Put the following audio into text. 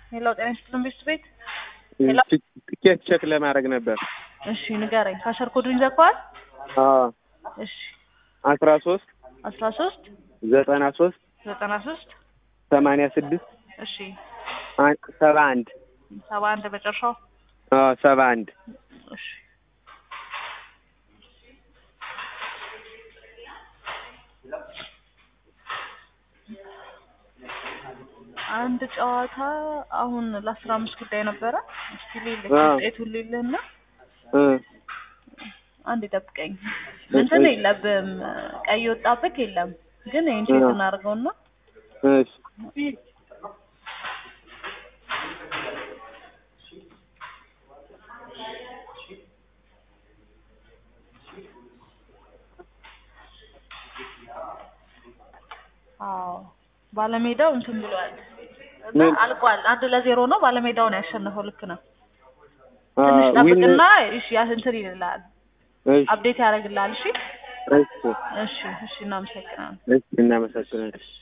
ሄሎ ጤና ይስጥልን ቤት ቤት ሄሎ ትኬት ቼክ ለማድረግ ነበር። እሺ ንገረኝ። ካሸር ኮዱን ይዘጋዋል? አዎ እሺ አስራ ሶስት አስራ ሶስት ዘጠና ሶስት ዘጠና ሶስት ሰማንያ ስድስት እሺ ሰባ አንድ ሰባ አንድ መጨረሻው አዎ ሰባ አንድ እሺ አንድ ጨዋታ አሁን ለአስራ አምስት ጉዳይ ነበረ። እስቲ ሌለ አዎ። ውጤቱን ሌለና እ አንድ ይጠብቀኝ። እንትን የለብም ቀይ ወጣብህ የለም ግን ይህን ቼክ አዎ። እናድርገውና እሺ አዎ ባለሜዳው እንትን ብሏል እና ምን? አልቋል። አንድ ለዜሮ ነው ባለሜዳው ነው ያሸነፈው። ልክ ነው። አ ትንሽ ዊን ጠብቅና እሺ ያ እንትን ይልልሃል፣ እሺ አፕዴት ያደርግልሃል። እሺ እሺ እሺ እሺ እናመሰግናለን። እሺ እናመሰግናለን።